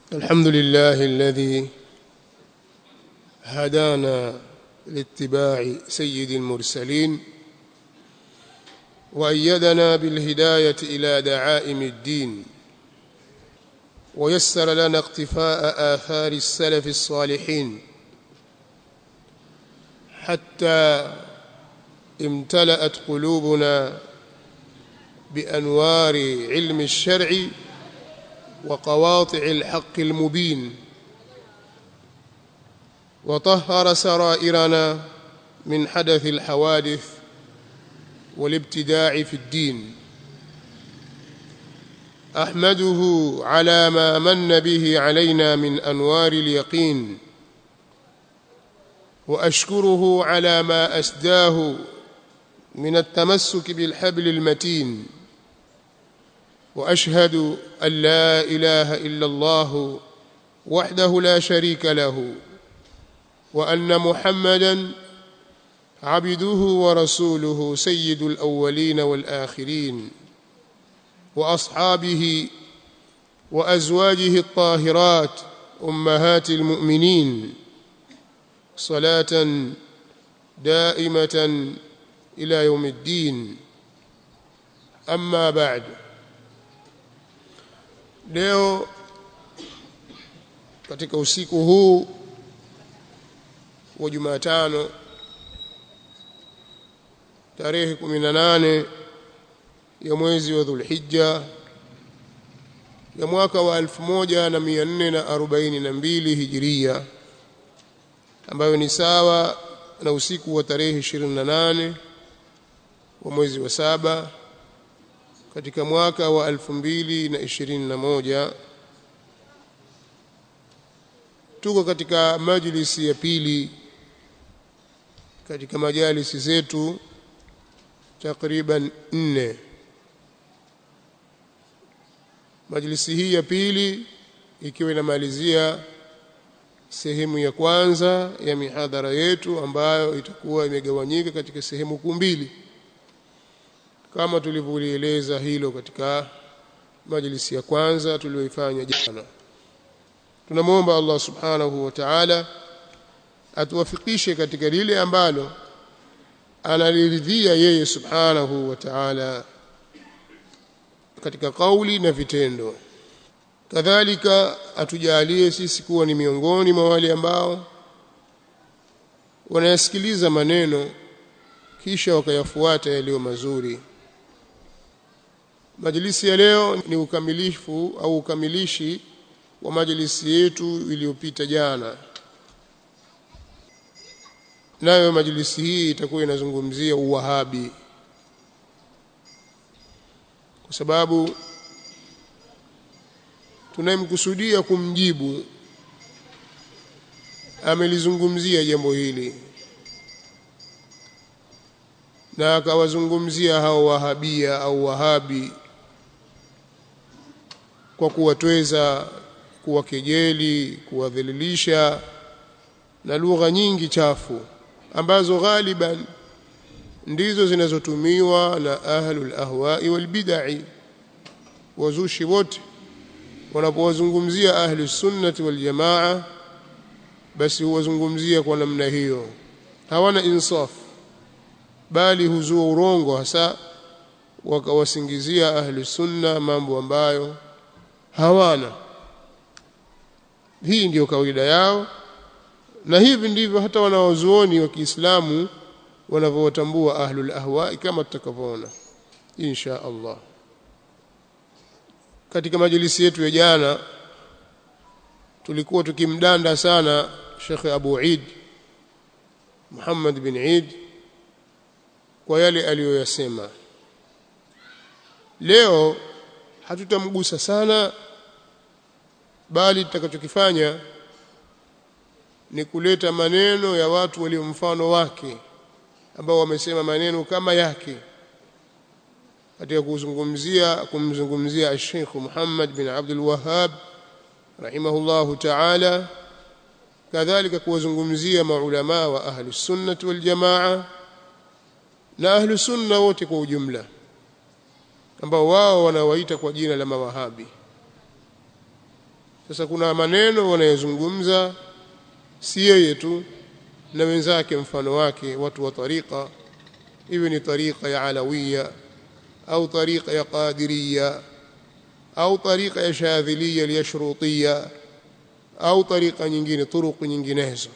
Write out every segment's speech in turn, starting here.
الحمد لله الذي هدانا لاتباع سيد المرسلين وأيدنا بالهداية إلى دعائم الدين ويسر لنا اقتفاء آثار السلف الصالحين حتى امتلأت قلوبنا بأنوار علم الشرع وقواطع الحق المبين وطهر سرائرنا من حدث الحوادث والابتداع في الدين احمده على ما من به علينا من انوار اليقين واشكره على ما اسداه من التمسك بالحبل المتين واشهد ان لا اله الا الله وحده لا شريك له وان محمدا عبده ورسوله سيد الاولين والاخرين واصحابه وازواجه الطاهرات امهات المؤمنين صلاه دائمه الى يوم الدين اما بعد leo katika usiku huu wa Jumatano tarehe 18 ya mwezi wa Dhulhijja ya mwaka wa 1442 Hijiria ambayo ni sawa na usiku wa tarehe 28 wa mwezi wa saba katika mwaka wa 2021 tuko katika majlisi ya pili katika majalisi zetu takriban nne majlisi hii ya pili ikiwa inamalizia sehemu ya kwanza ya mihadhara yetu ambayo itakuwa imegawanyika katika sehemu kuu mbili kama tulivyolieleza hilo katika majlisi ya kwanza tuliyoifanya jana tunamwomba Allah subhanahu wa ta'ala atuwafikishe katika lile ambalo analiridhia yeye subhanahu wa ta'ala katika kauli na vitendo kadhalika atujalie sisi kuwa ni miongoni mwa wale ambao wanayasikiliza maneno kisha wakayafuata yaliyo mazuri majlisi ya leo ni ukamilifu au ukamilishi wa majlisi yetu iliyopita jana nayo majlisi hii itakuwa inazungumzia uwahabi kwa sababu tunayemkusudia kumjibu amelizungumzia jambo hili na akawazungumzia hao wahabia au wahabi kwa kuwatweza kuwakejeli kuwadhalilisha na lugha nyingi chafu ambazo ghaliban ndizo zinazotumiwa na ahlul ahwai wal bid'i wazushi wote wanapowazungumzia ahlus sunnati wal jamaa basi huwazungumzia kwa namna hiyo hawana insaf bali huzua urongo hasa wakawasingizia ahlus sunna mambo ambayo hawana hii ndiyo kawaida yao na hivi ndivyo hata wanawazuoni wa Kiislamu wanavyowatambua ahlul ahwa kama tutakavyoona insha Allah katika majlisi yetu ya jana tulikuwa tukimdanda sana Sheikh Abu Eid Muhammad bin Eid kwa yale aliyoyasema leo hatutamgusa sana bali tutakachokifanya ni kuleta maneno ya watu walio mfano wake ambao wamesema maneno kama yake katika kuzungumzia kumzungumzia Sheikh Muhammad bin Abdul Wahhab rahimahullahu ta'ala kadhalika kuwazungumzia maulama wa ahli sunnah wal jamaa na ahli sunna wote kwa ujumla ambao wao wanawaita kwa jina la mawahabi sasa kuna maneno wanayozungumza si yeye tu na wenzake mfano wake watu wa tariqa iwe ni tariqa ya alawiya au tariqa ya qadiriya au tariqa ya shadhiliya liyashrutiya au tariqa nyingine turuku nyinginezo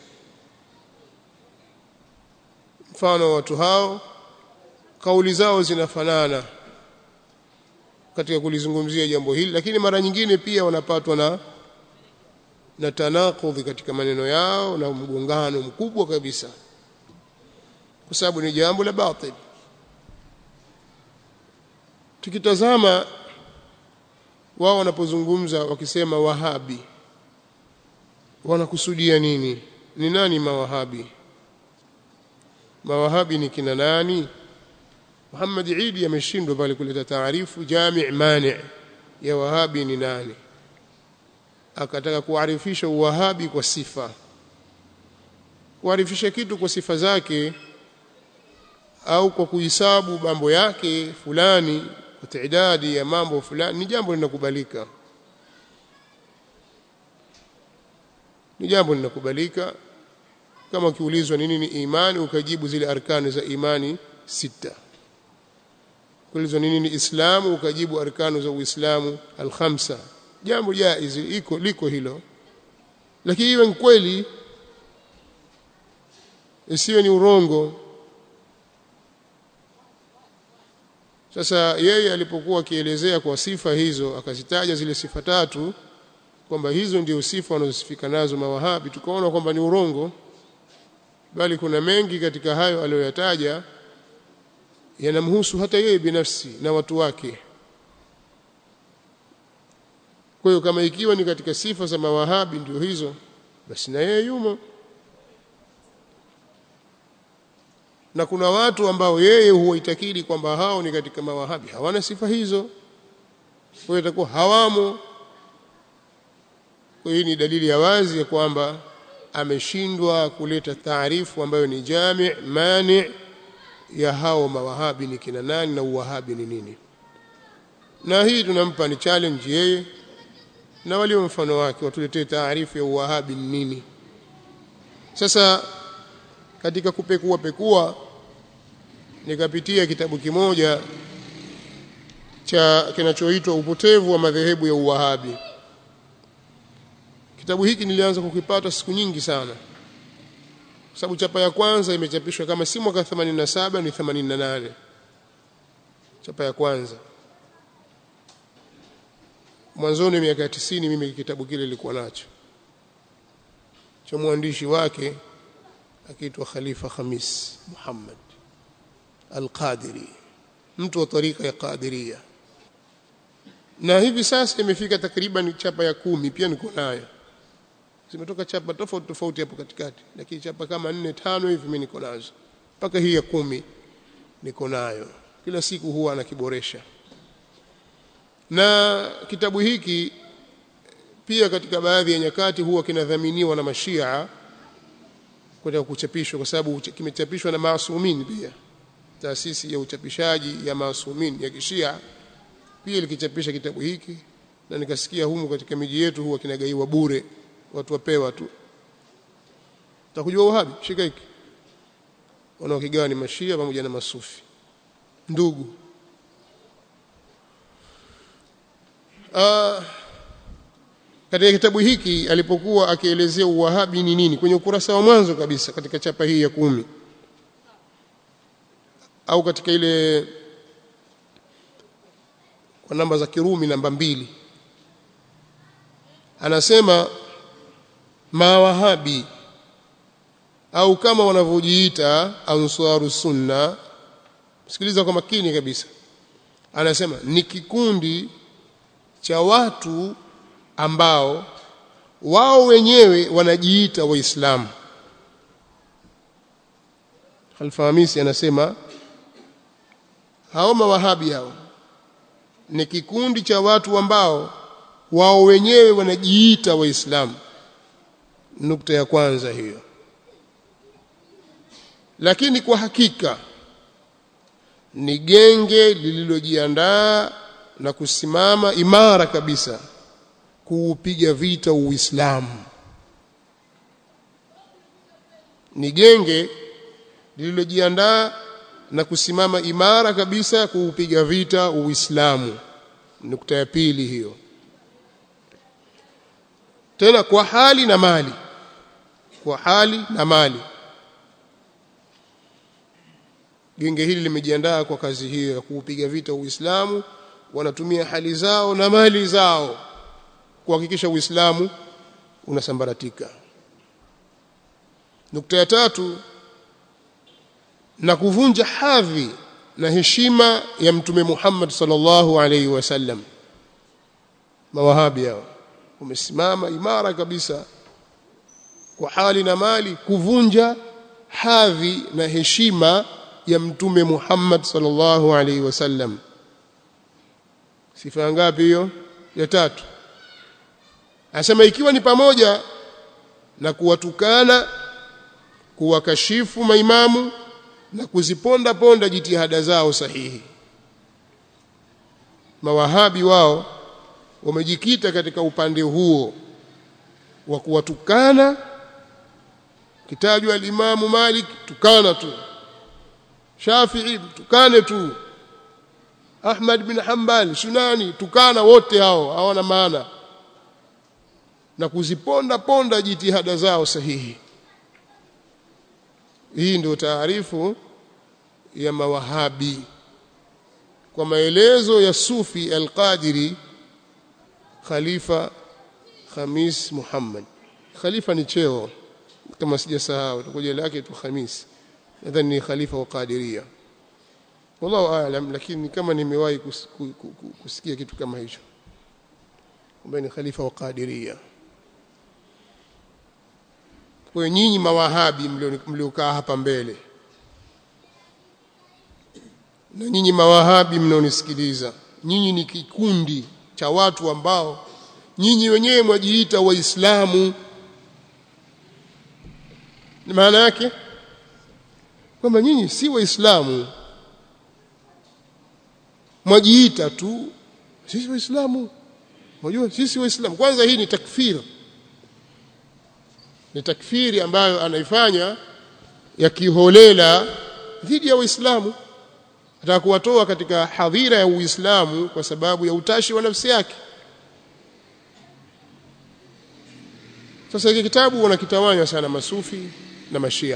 mfano watu hao kauli zao zinafanana katika kulizungumzia jambo hili lakini mara nyingine pia wanapatwa na na tanakudhi katika maneno yao na mgongano mkubwa kabisa kwa sababu ni jambo la batil tukitazama wao wanapozungumza wakisema wahabi wanakusudia nini ni nani mawahabi mawahabi ni kina nani Muhammad Idi ameshindwa pale kuleta taarifu jami' mani' ya wahabi ni nani akataka kuarifisha uwahabi kwa sifa kuarifisha kitu kwa sifa zake au kwa kuhisabu mambo yake fulani kwa taidadi ya mambo fulani ni jambo linakubalika ni jambo linakubalika kama ukiulizwa nini ni imani ukajibu zile arkani za imani sita kuulizwa nini ni islamu ukajibu arkanu za uislamu alkhamsa jambo jaiz iko liko hilo lakini iwe kweli isiwe ni urongo sasa yeye alipokuwa akielezea kwa sifa hizo akazitaja zile sifa tatu kwamba hizo ndio sifa wanazosifika nazo mawahabi tukaona kwamba ni urongo bali kuna mengi katika hayo aliyoyataja yanamhusu hata yeye binafsi na watu wake kwa hiyo kama ikiwa ni katika sifa za mawahabi ndio hizo basi na yeye yumo na kuna watu ambao yeye huwaitakidi kwamba hao ni katika mawahabi hawana sifa hizo kwa hiyo itakuwa hawamo kwa hiyo ni dalili ya wazi ya kwamba ameshindwa kuleta taarifu ambayo ni jami mani ya hao mawahabi ni kina nani na uwahabi ni nini na hii tunampa ni challenge yeye na walio mfano wake watuletee taarifu ya uwahabi ni nini sasa katika kupekua pekua nikapitia kitabu kimoja cha kinachoitwa upotevu wa madhehebu ya uwahabi kitabu hiki nilianza kukipata siku nyingi sana kwa sababu chapa ya kwanza imechapishwa kama si mwaka 87 ni 88 chapa ya kwanza mwanzoni miaka 90 mimi kitabu kile nilikuwa nacho cha mwandishi wake akiitwa Khalifa Khamis Muhammad Al-Qadiri mtu wa tarika ya Qadiria na hivi sasa imefika takriban chapa ya kumi pia niko nayo zimetoka chapa tofauti tofauti hapo katikati lakini chapa kama nne tano hivi mimi niko nazo mpaka hii ya kumi niko nayo kila siku huwa anakiboresha na kitabu hiki pia katika baadhi ya nyakati huwa kinadhaminiwa na mashia kwenda kuchapishwa kwa sababu kimechapishwa na maasumin pia taasisi ya uchapishaji ya maasumin ya kishia pia likichapisha kitabu hiki na nikasikia humu katika miji yetu huwa kinagaiwa bure watu wapewa tu utakujua uhabi shika hiki wanaokigawa ni mashia pamoja na masufi ndugu uh, katika kitabu hiki alipokuwa akielezea uwahabi ni nini kwenye ukurasa wa mwanzo kabisa katika chapa hii ya kumi au katika ile kwa namba za Kirumi namba mbili anasema mawahabi au kama wanavyojiita ansaru sunna sikiliza kwa makini kabisa anasema ni kikundi cha watu ambao wao wenyewe wanajiita waislamu Alfahamisi anasema hao mawahabi hao ni kikundi cha watu ambao wao wenyewe wanajiita waislamu nukta ya kwanza hiyo lakini kwa hakika ni genge lililojiandaa na kusimama imara kabisa kuupiga vita Uislamu ni genge lililojiandaa na kusimama imara kabisa kuupiga vita Uislamu nukta ya pili hiyo tena kwa hali na mali kwa hali na mali genge hili limejiandaa kwa kazi hiyo ya kuupiga vita Uislamu wanatumia hali zao na mali zao kuhakikisha Uislamu unasambaratika nukta ya tatu na kuvunja hadhi na heshima ya mtume Muhammad sallallahu alaihi wasallam mawahabi hao umesimama imara kabisa kwa hali na mali kuvunja hadhi na heshima ya mtume Muhammad sallallahu alaihi wasallam sifa ngapi hiyo ya tatu anasema ikiwa ni pamoja na kuwatukana kuwakashifu maimamu na kuziponda ponda jitihada zao sahihi mawahabi wao wamejikita katika upande huo wa kuwatukana kitajwa alimamu Malik tukana tu Shafi'i tukane tu Ahmad bin Hanbal Sunani tukana wote hao hawana maana na kuziponda ponda jitihada zao sahihi hii ndio taarifu ya mawahabi kwa maelezo ya Sufi al-Qadiri Khalifa Khamis Muhammad Khalifa ni cheo kama sijasahau tukoje lake tu Khamis nadhani ni khalifa wa Qadiria wallahu aalam lakini kama nimewahi kus, kusikia kitu kama hicho kwamba ni khalifa wa Qadiria kwa nyinyi mawahabi mliokaa hapa mbele na nyinyi mawahabi mnaonisikiliza nyinyi ni kikundi cha watu ambao nyinyi wenyewe mwajiita waislamu maana yake kwamba nyinyi si waislamu mwajiita tu sisi waislamu unajua sisi waislamu kwanza hii ni takfir ni takfiri ambayo anaifanya ya kiholela dhidi ya waislamu ataka kuwatoa katika hadhira ya uislamu kwa sababu ya utashi wa nafsi yake sasa hiki kitabu wanakitawanya sana masufi na mashia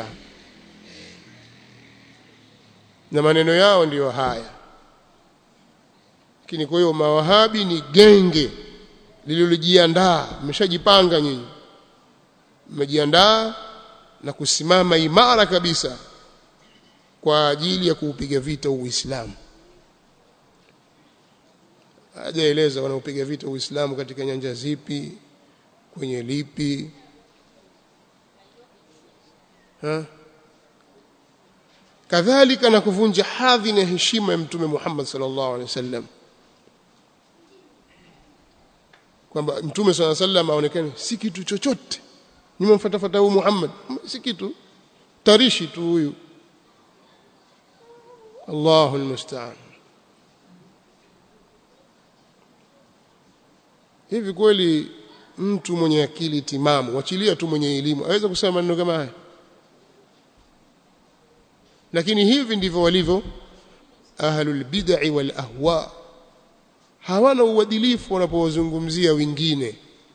na maneno yao ndiyo haya lakini kwa hiyo mawahabi ni genge lililojiandaa mmeshajipanga nyinyi mmejiandaa na kusimama imara kabisa kwa ajili ya kuupiga vita Uislamu hajaeleza wanaopiga vita Uislamu katika nyanja zipi kwenye lipi ha? kadhalika na kuvunja hadhi na heshima ya mtume Muhammad sallallahu alaihi wasallam kwamba mtume sallallahu alaihi wasallam aonekane si kitu chochote nimemfuatafuata huyu Muhammad si kitu tarishi tu huyu Allahu almusta'an hivi kweli mtu mwenye akili timamu wachilia tu mwenye elimu aweza kusema maneno kama haya lakini hivi ndivyo walivyo ahlul bid'i wal ahwa hawana uadilifu wanapowazungumzia wengine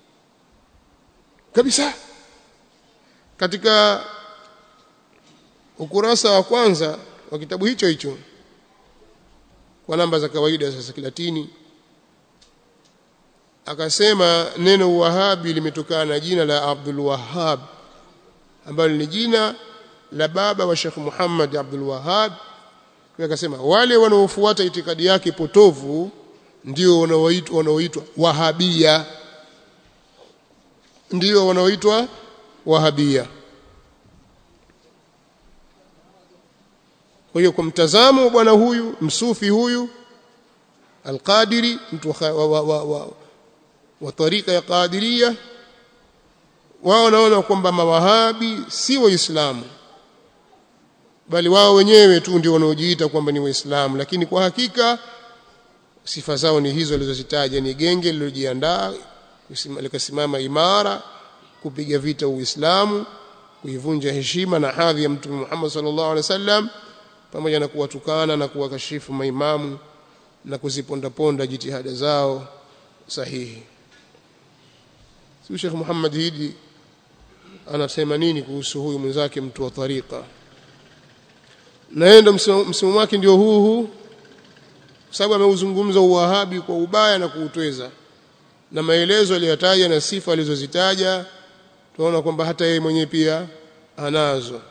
kabisa katika ukurasa wa kwanza wa kitabu hicho hicho kwa namba za kawaida sasa kilatini akasema neno wahabi limetokana na jina la Abdul Wahhab ambalo ni jina la baba wa Sheikh Muhammad Abdul Wahhab kwa akasema wale wanaofuata itikadi yake potovu ndio wanaoitwa wanaoitwa wahabia ndio wanaoitwa wahabia kwa hiyo kwa mtazamo wa bwana huyu msufi huyu alqadiri mtu wa, wa, wa, wa, wa tarika ya qadiria wao wanaona kwamba mawahabi si waislamu bali wao wenyewe tu ndio wanaojiita kwamba ni waislamu lakini kwa hakika sifa zao ni hizo alizozitaja ni genge lililojiandaa likasimama imara kupiga vita Uislamu kuivunja heshima na hadhi ya Mtume Muhammad sallallahu alaihi wasallam pamoja na kuwatukana na kuwakashifu maimamu na kuzipondaponda jitihada zao sahihi si Sheikh Muhammad Hidi anasema nini kuhusu huyu mwenzake mtu wa tariqa naenda msimamo wake ndio huu huu kwa sababu ameuzungumza uwahabi kwa ubaya na kuutweza na maelezo aliyotaja na sifa alizozitaja tunaona kwamba hata yeye mwenyewe pia anazo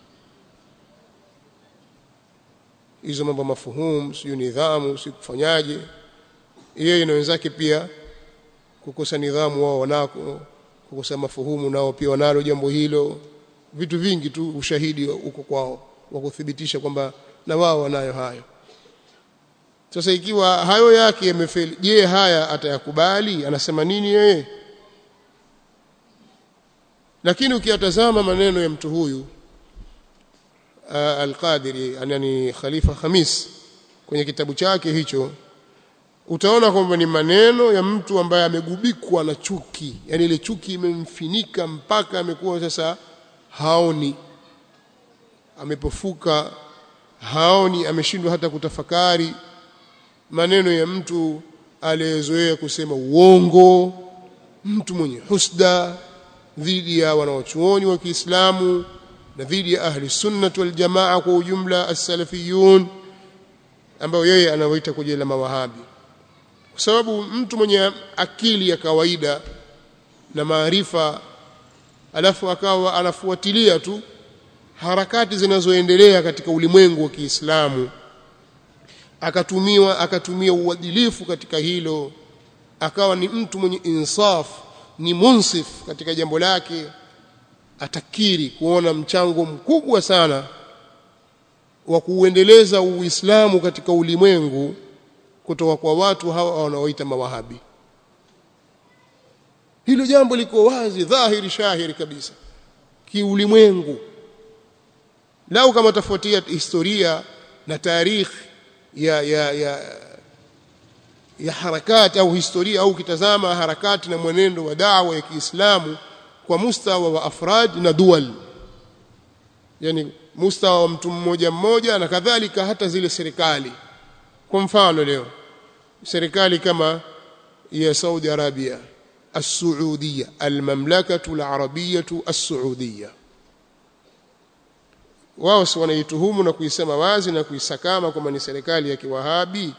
hizo mambo mafuhumu sio nidhamu si kufanyaje yeye na wenzake pia kukosa nidhamu wao wanako kukosa mafuhumu nao pia wanalo jambo hilo vitu vingi tu ushahidi uko kwao wa kuthibitisha kwamba na wao wanayo hayo sasa ikiwa hayo yake yamefeli je haya atayakubali anasema nini yeye lakini ukiyatazama maneno ya mtu huyu uh, al-Qadiri yani Khalifa Khamis kwenye kitabu chake hicho utaona kwamba ni maneno ya mtu ambaye amegubikwa na chuki yani ile chuki imemfinika mpaka amekuwa sasa haoni amepofuka haoni ameshindwa hata kutafakari maneno ya mtu aliyezoea kusema uongo mtu mwenye husda dhidi ya wanaochuoni wa Kiislamu na dhidi ya ahli sunnah wal jamaa kwa ujumla as-salafiyun ambao yeye anawaita kwa jina la mawahabi kwa sababu mtu mwenye akili ya kawaida na maarifa alafu akawa anafuatilia tu harakati zinazoendelea katika ulimwengu wa Kiislamu akatumiwa akatumia uadilifu katika hilo akawa ni mtu mwenye insaf ni munsif katika jambo lake atakiri kuona mchango mkubwa sana wa kuuendeleza Uislamu katika ulimwengu kutoka kwa watu hawa wanaoita mawahabi hilo jambo liko wazi dhahiri shahiri kabisa kiulimwengu lau kama tafuatia historia na tarikhi ya ya ya ya harakati au historia au kitazama harakati na mwenendo wa dawa ya Kiislamu kwa mustawa wa afrad na dual yani mustawa wa mtu mmoja mmoja na kadhalika hata zile serikali kwa mfano leo serikali kama ya Saudi Arabia السعودية المملكة العربية السعودية wao si wanaituhumu na kuisema wazi na kuisakama kwamba ni serikali ya kiwahabi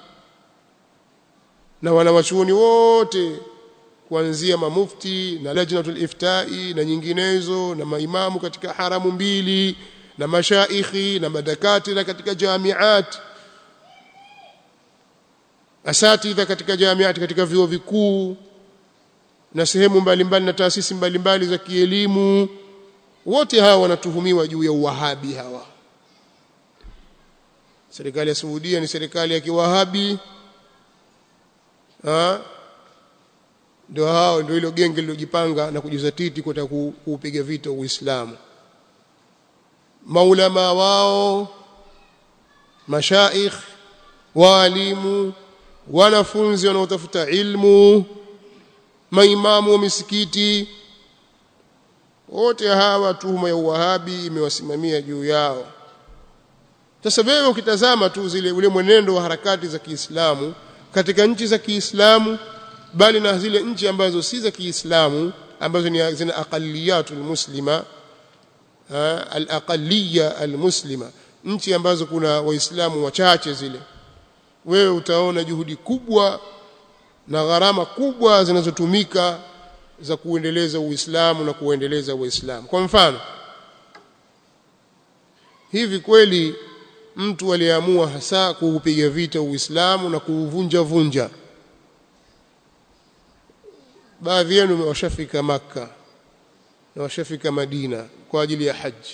na wanawachuoni wote kuanzia mamufti na lajnatul iftai na nyinginezo na maimamu katika haramu mbili na mashaikhi na madakatira katika jamiat asatidha katika jamiati katika vyuo vikuu na sehemu mbalimbali na taasisi mbalimbali za kielimu wote hawa wanatuhumiwa juu ya uwahabi hawa serikali ya Saudia ni serikali ya kiwahabi ha ndio hao ndio hilo genge lilojipanga na kujizatiti kutaka kuupiga vita Uislamu maulama wao mashaikh walimu wanafunzi wanaotafuta ilmu maimamu wa misikiti wote hawa tuhuma ya uwahabi imewasimamia juu yao sasa wewe ukitazama tu zile ule mwenendo wa harakati za Kiislamu katika nchi za Kiislamu bali na zile nchi ambazo si za Kiislamu ambazo ni zina aqalliyatul muslima al-aqalliya al-muslima nchi ambazo kuna waislamu wachache zile wewe utaona juhudi kubwa na gharama kubwa zinazotumika za kuendeleza Uislamu na kuendeleza Uislamu. Kwa mfano, hivi kweli mtu aliyeamua hasa kuupiga vita Uislamu na kuuvunja vunja, baadhi yenu washafika Makka na washafika Madina kwa ajili ya haji.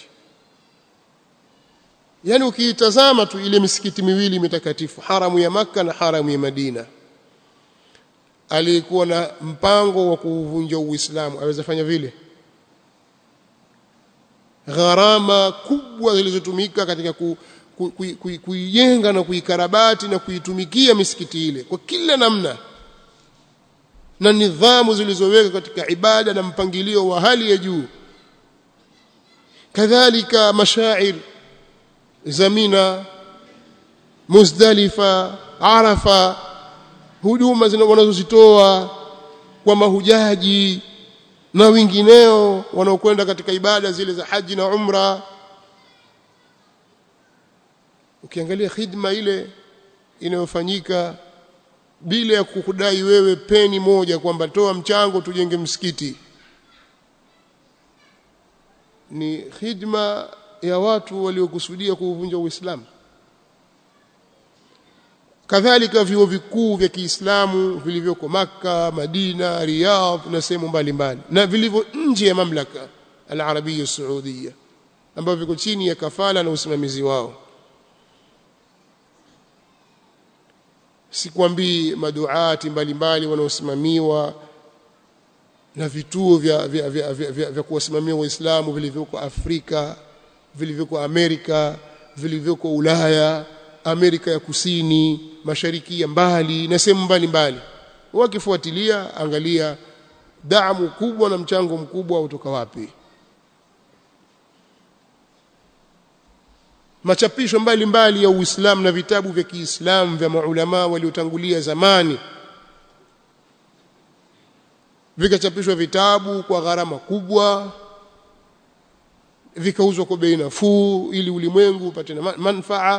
Yaani ukiitazama tu ile misikiti miwili mitakatifu, haramu ya Makka na haramu ya Madina, alikuwa na mpango wa kuuvunja Uislamu aweza fanya vile gharama kubwa zilizotumika katika ku, ku, ku, ku, kuijenga na kuikarabati na kuitumikia misikiti ile kwa kila namna na nidhamu zilizoweka katika ibada na mpangilio wa hali ya juu kadhalika mashair zamina muzdalifa arafa huduma wanazozitoa kwa mahujaji na wengineo wanaokwenda katika ibada zile za haji na umra ukiangalia khidma ile inayofanyika bila ya kukudai wewe peni moja kwamba toa mchango tujenge msikiti ni khidma ya watu waliokusudia kuuvunja Uislamu kadhalika vyuo vikuu vya Kiislamu vilivyoko maka Madina, Riyadh na sehemu mbalimbali na vilivyo nje ya mamlaka al-Arabia Saudia ambavyo viko chini ya kafala na usimamizi wao sikwambii maduati mbalimbali wanaosimamiwa na vituo vya, vya, vya, vya, vya, vya kuwasimamia waislamu vilivyoko Afrika vilivyoko Amerika vilivyoko Ulaya Amerika ya Kusini mashariki ya mbali na sehemu mbalimbali wakifuatilia angalia damu kubwa na mchango mkubwa utoka wapi machapisho mbalimbali ya Uislamu na vitabu vya Kiislamu vya maulama waliotangulia zamani vikachapishwa vitabu kwa gharama kubwa vikauzwa kwa bei nafuu ili ulimwengu upate manufaa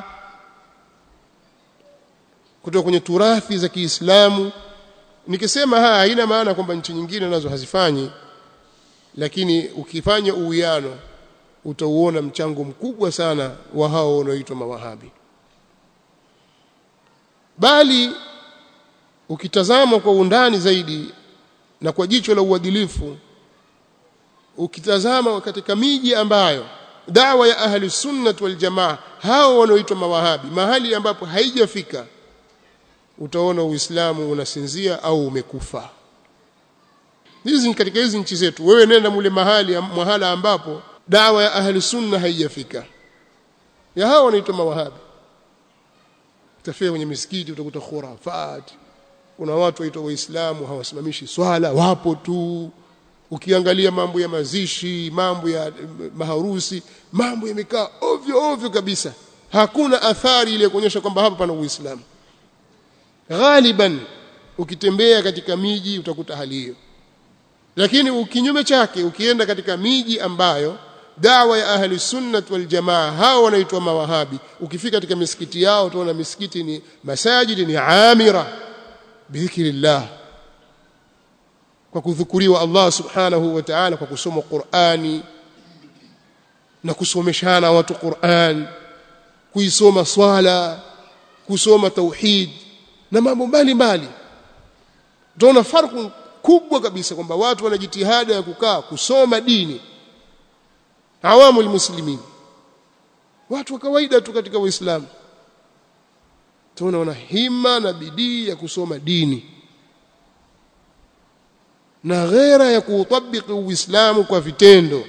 kutoka kwenye turathi za Kiislamu nikisema haya haina maana kwamba nchi nyingine nazo hazifanyi lakini ukifanya uwiano utauona mchango mkubwa sana wa hao wanaoitwa mawahabi bali ukitazama kwa undani zaidi na kwa jicho la uadilifu ukitazama katika miji ambayo dawa ya ahli sunnah wal jamaa hao wanaoitwa mawahabi mahali ambapo haijafika utaona uislamu unasinzia au umekufa hizi katika hizi nchi zetu wewe nenda mule mahali mahala ambapo dawa ya ahli sunna haijafika ya hao wanaitwa mawahabi utafika kwenye misikiti utakuta khurafat kuna watu waitwa waislamu hawasimamishi swala wapo tu ukiangalia mambo ya mazishi mambo ya maharusi mambo yamekaa ovyo ovyo kabisa hakuna athari ile kuonyesha kwamba hapa pana uislamu ghaliban ukitembea katika miji utakuta hali hiyo lakini ukinyume chake ukienda katika miji ambayo dawa ya ahli sunnah wal jamaa hao wanaitwa mawahabi ukifika katika misikiti yao utaona misikiti ni masajidi ni amira bidhikrillah kwa kudhukuriwa Allah subhanahu wa ta'ala kwa kusoma Qur'ani na kusomeshana watu Qur'an kuisoma swala kusoma tauhid na mambo mbalimbali utaona farku kubwa kabisa kwamba watu wana jitihada ya kukaa kusoma dini awamu almuslimin watu wa kawaida tu katika uislamu tunaona wana hima na bidii ya kusoma dini na ghera ya kuutabiki uislamu kwa vitendo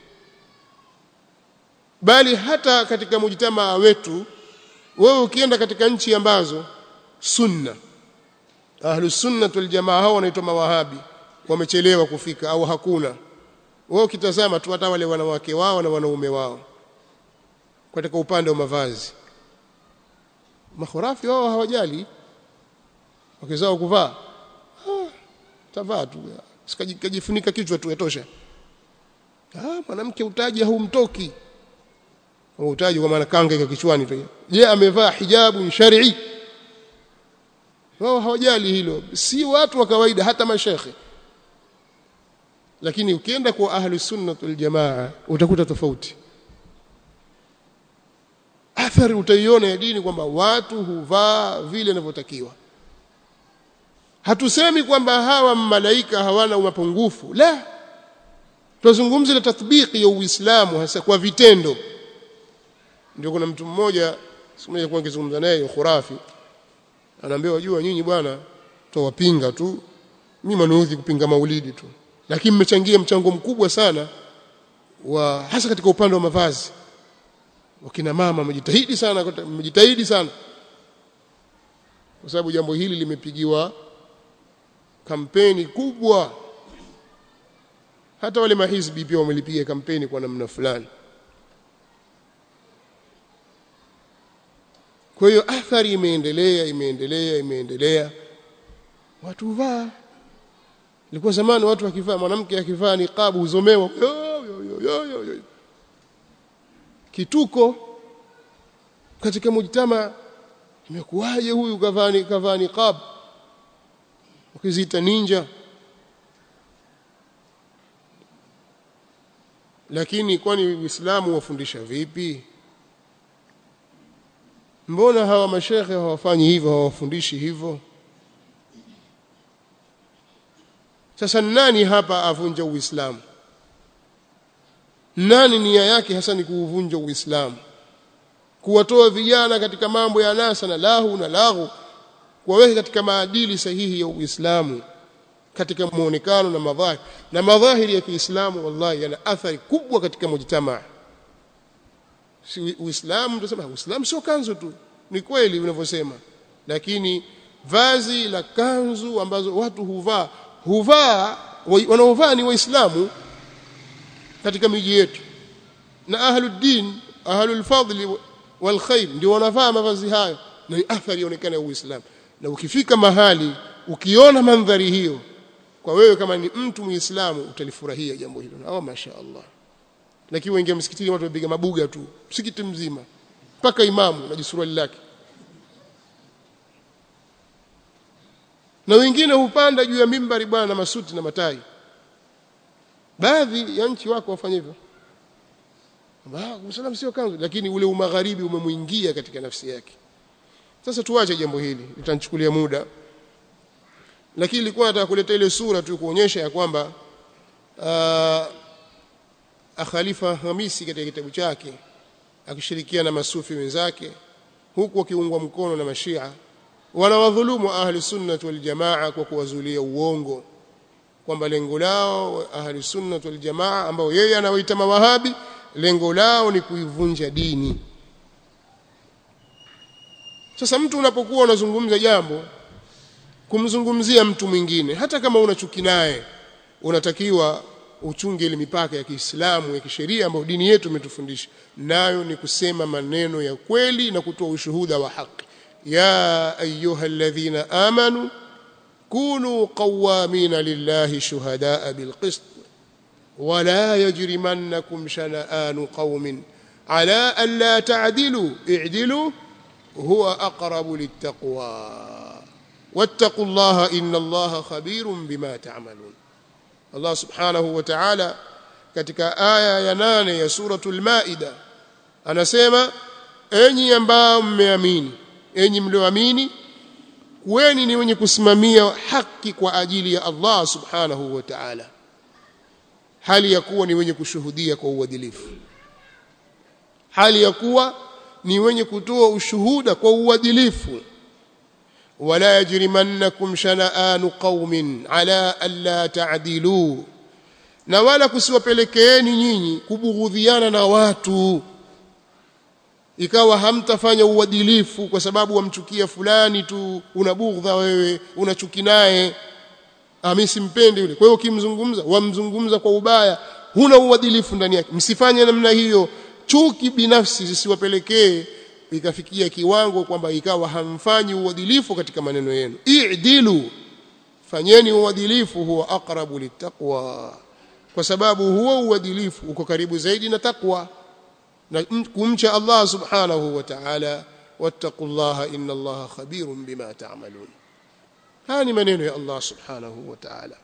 bali hata katika mujtamaa wetu wewe ukienda katika nchi ambazo sunna ahlu sunna wal jamaa hao wanaitwa mawahabi wamechelewa kufika au hakuna wewe ukitazama tu hata wale wanawake wao na wanaume wao katika upande wa mavazi makhurafi wao hawajali wakizao kuvaa ah, tavaa tu sikajifunika kichwa tu yatosha ah mwanamke utaji haumtoki utaji kwa maana kanga iko kichwani tu je amevaa hijabu shar'i wao hawajali hilo si watu wa kawaida hata mashekhe lakini ukienda kwa ahli sunnah wal jamaa utakuta tofauti athari utaiona ya dini kwamba watu huvaa vile inavyotakiwa hatusemi kwamba hawa malaika hawana mapungufu la tunazungumzia tathbiki ya uislamu hasa kwa vitendo ndio kuna mtu mmoja siku moja kwa nikizungumza naye khurafi anaambia wajua nyinyi bwana tawapinga tu mimi manuudhi kupinga maulidi tu lakini mmechangia mchango mkubwa sana wa hasa katika upande wa mavazi wakina mama wamejitahidi sana wamejitahidi sana kwa sababu jambo hili limepigiwa kampeni kubwa hata wale mahizbi pia wamelipiga kampeni kwa namna fulani kwa hiyo athari imeendelea imeendelea imeendelea watu vaa ilikuwa zamani watu wakivaa mwanamke akivaa niqabu huzomewa yo, yo, yo, yo, yo, yo. kituko katika mujtama imekuwaje huyu kavaa kavaa niqab ukiziita ninja lakini kwani uislamu wafundisha vipi mbona hawa mashekhe hawafanyi hivyo hawafundishi hivyo sasa nani hapa avunja uislamu nani nia yake hasa ni kuuvunja uislamu kuwatoa vijana katika mambo ya nasa na lahu na lahu kuwaweka katika maadili sahihi ya uislamu katika muonekano na madhahiri na madhahiri ya Kiislamu wallahi yana athari kubwa katika mujtamaa si uislamu tunasema uislamu sio kanzu tu ni kweli unavyosema lakini vazi la kanzu ambazo watu huvaa huvaa wanaovaa ni waislamu katika miji yetu na ahluddin ahlul fadli wal khair ndio wanavaa mavazi hayo na athari inaonekana ya uislamu na ukifika mahali ukiona mandhari hiyo kwa wewe kama ni mtu muislamu utalifurahia jambo hilo na masha Allah lakini wengi msikitini watu wapiga mabuga tu msikiti mzima mpaka imamu na jisuruali lake na wengine hupanda juu ya mimbari bwana na masuti na matai baadhi ya nchi wako wafanya hivyo Muislamu sio kanzu lakini ule umagharibi umemuingia katika nafsi yake sasa tuache jambo hili litanichukulia muda lakini nilikuwa nataka kuleta ile sura tu kuonyesha ya kwamba Khalifa Hamisi katika kitabu chake akishirikiana na masufi wenzake huku wakiungwa mkono na mashia wanawadhulumu ahli sunnah wal jamaa kwa kuwazulia uongo kwamba lengo lao ahli sunnah wal jamaa ambao yeye anawaita mawahabi lengo lao ni kuivunja dini sasa mtu unapokuwa unazungumza jambo kumzungumzia mtu mwingine hata kama una chuki naye unatakiwa uchunge ile mipaka ya Kiislamu ya kisheria ambayo dini yetu imetufundisha nayo ni kusema maneno ya kweli na kutoa ushuhuda wa haki ya ayuha alladhina amanu kunu qawamina lillahi shuhadaa bilqist ولا يجرمنكم شنآن قوم على ألا تعدلوا اعدلوا هو أقرب للتقوى واتقوا الله إن الله خبير بما تعملون الله سبحانه وتعالى katika aya ya nane ya suratul maida anasema enyi ambao mmeamini enyi mlioamini kuweni ni wenye kusimamia haki kwa ajili ya Allah subhanahu wa ta'ala hali ya kuwa ni wenye kushuhudia kwa uadilifu hali ya kuwa ni wenye kutoa ushuhuda kwa uadilifu wala yajrimannakum shana'anu qaumin ala alla ta'dilu na wala kusiwapelekeeni nyinyi kubughudhiana na watu ikawa hamtafanya uadilifu kwa sababu wamchukia fulani tu unabughudha wewe unachuki naye mimi simpendi yule kwa hiyo ukimzungumza wamzungumza kwa ubaya huna uadilifu ndani yake msifanye namna hiyo chuki binafsi zisiwapelekee ikafikia kiwango kwamba ikawa hamfanyi uadilifu katika maneno yenu i'dilu fanyeni uadilifu huwa aqrabu littaqwa kwa sababu huo uadilifu uko karibu zaidi na takwa na kumcha Allah subhanahu wa ta'ala wattaqullaha inna Allaha khabirun bima ta'malun haya ni maneno ya Allah subhanahu wa ta'ala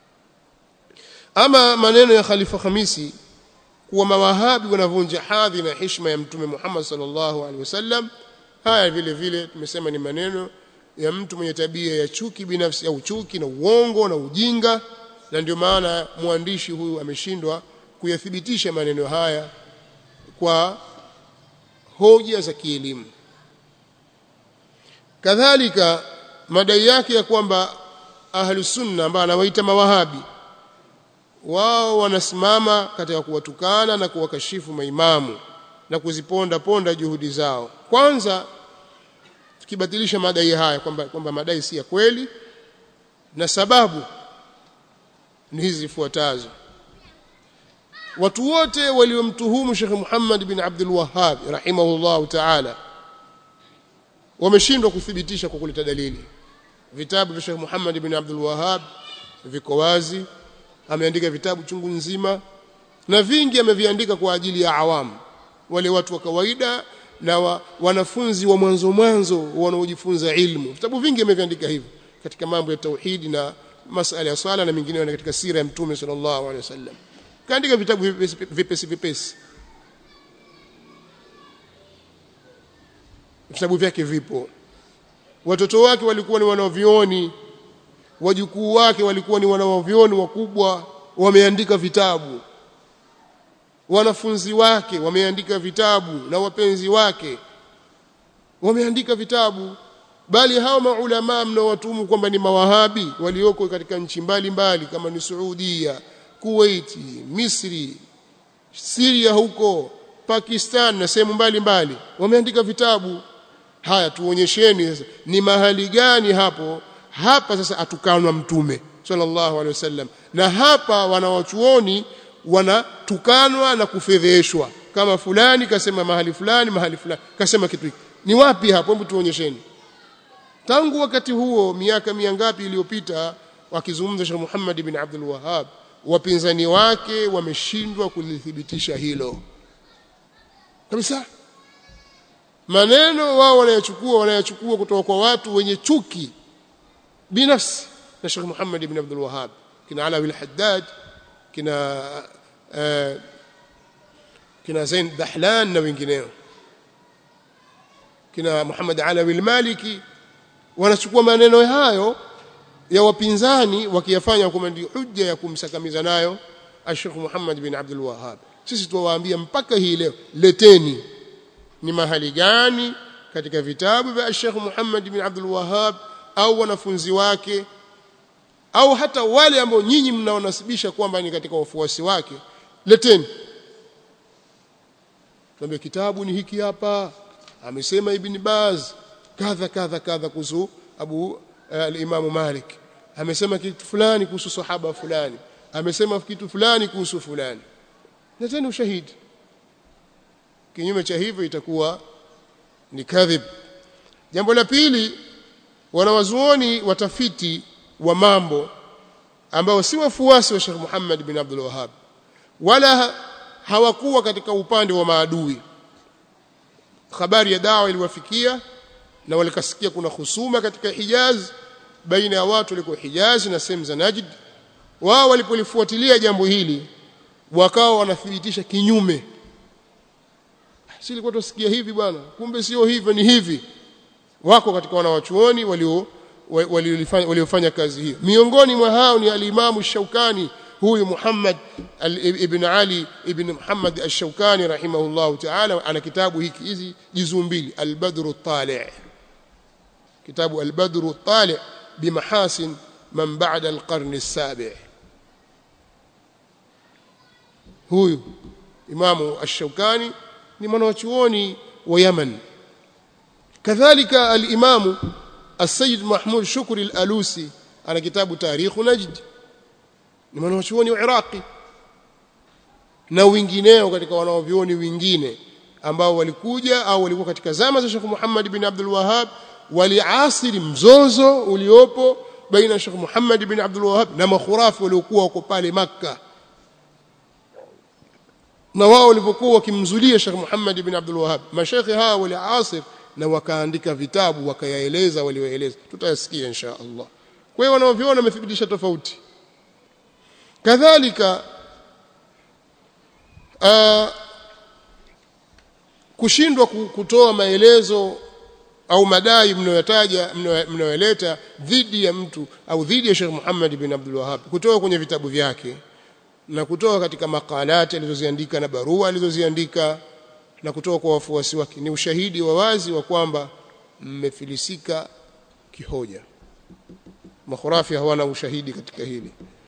ama maneno ya Khalifa Khamisi kuwa mawahabi wanavunja hadhi na heshima ya mtume Muhammad sallallahu alaihi wasallam haya vile vile tumesema ni maneno ya mtu mwenye tabia ya chuki binafsi au chuki na uongo na ujinga na ndio maana mwandishi huyu ameshindwa kuyathibitisha maneno haya kwa hoja za kielimu kadhalika madai yake ya kwamba ahlu sunna ambao anawaita mawahabi wao wanasimama katika kuwatukana na kuwakashifu maimamu na kuziponda ponda juhudi zao kwanza tukibatilisha madai haya kwamba kwamba madai si ya kweli na sababu ni hizi zifuatazo watu wote waliomtuhumu Sheikh Muhammad bin Abdul Wahhab rahimahullahu ta'ala wameshindwa kuthibitisha kwa kuleta dalili vitabu vya Sheikh Muhammad bin Abdul Wahhab viko wazi ameandika vitabu chungu nzima na vingi ameviandika kwa ajili ya awamu wale watu wa kawaida na wa, wanafunzi wa mwanzo mwanzo wanaojifunza ilmu vitabu vingi ameviandika hivyo katika mambo ya tauhidi na masala ya swala na mengineyo katika sira ya mtume sallallahu alaihi wasallam kaandika vitabu vipesi vipesi, vipesi. vitabu vyake vipo watoto wake walikuwa ni wanavyuoni wajukuu wake walikuwa ni wanavyuoni wakubwa wameandika vitabu wanafunzi wake wameandika vitabu na wapenzi wake wameandika vitabu bali hao maulama mnaowatumu kwamba ni mawahabi walioko katika nchi mbalimbali kama ni Saudia, Kuwait, Misri, Syria huko, Pakistan na sehemu mbalimbali wameandika vitabu. Haya tuonyesheni sasa ni mahali gani hapo hapa sasa atukanwa mtume sallallahu alaihi wasallam na hapa wanawachuoni wanatukanwa na kufedheshwa kama fulani kasema mahali fulani mahali fulani kasema kitu hiki ni wapi hapo hebu tuonyesheni tangu wakati huo miaka miangapi iliyopita wakizungumza Sheikh Muhammad bin Abdul Wahhab wapinzani wake wameshindwa kulithibitisha hilo kabisa maneno wao wanayachukua wanayachukua kutoka kwa watu wenye chuki binafsi na Sheikh Muhammad bin Abdul Wahhab kina Alawi al-Haddad kina uh, kina Zain Dahlan na wengineo kina Muhammad Alawi al-Maliki wanachukua maneno hayo ya wapinzani wakiyafanya kama ndio hujja ya kumsakamiza nayo Sheikh Muhammad bin Abdul Wahhab sisi tuwaambia mpaka hii leo leteni ni mahali gani katika vitabu vya Sheikh Muhammad bin Abdul Wahhab au wanafunzi wake au hata wale ambao nyinyi mnaonasibisha kwamba ni katika wafuasi wake leteni tuambie kitabu ni hiki hapa amesema Ibn Baz kadha kadha kadha kuhusu Abu uh, al-Imam Malik amesema kitu fulani kuhusu sahaba fulani amesema kitu fulani kuhusu fulani leteni ushahidi kinyume cha hivyo itakuwa ni kadhib jambo la pili wanawazuoni watafiti wa mambo ambao si wafuasi wa Sheikh Muhammad bin Abdul Wahhab wala hawakuwa katika upande wa maadui habari ya dawa iliwafikia na walikasikia kuna husuma katika Hijaz baina ya watu walikuwa Hijaz na sehemu za Najd wao walipolifuatilia jambo hili wakawa wanathibitisha kinyume si ilikuwa tusikia hivi bwana kumbe sio hivyo ni hivi wako katika wanawachuoni walio waliofanya waliofanya kazi hiyo miongoni mwa hao ni al-Imam Shaukani huyu Muhammad ibn Ali ibn Muhammad ash-Shaukani rahimahullahu ta'ala ana kitabu hiki hizi juzuu mbili al-Badr at-Tali' kitabu al-Badr at-Tali' bimahasin man ba'da al-qarn as-sabi' huyu Imamu ash-Shaukani ni mwanachuoni wa Yaman kadhalika al-Imamu السيد محمود شكري الألوسي ana kitabu tarikhu najd ni mwanachuoni wa Iraqi na wengineo katika wanaovioni wengine ambao walikuja au walikuwa katika zama za Sheikh Muhammad bin Abdul Wahhab waliasiri mzozo uliopo baina Sheikh Muhammad bin Abdul Wahhab na makhurafi waliokuwa wako pale Makka na wao walipokuwa wakimzulia Sheikh Muhammad bin Abdul Wahhab mashaikhi hawa waliasir na wakaandika vitabu wakayaeleza walioeleza tutayasikia insha Allah kwa hiyo wanaoviona wamethibitisha tofauti kadhalika uh, kushindwa kutoa maelezo au madai mnayotaja mnayoleta dhidi ya mtu au dhidi ya Sheikh Muhammad bin Abdul Wahhab kutoka kwenye vitabu vyake na kutoka katika makalati alizoziandika na barua alizoziandika na kutoka kwa wafuasi wake ni ushahidi wa wazi wa kwamba mmefilisika kihoja makhurafi hawana ushahidi katika hili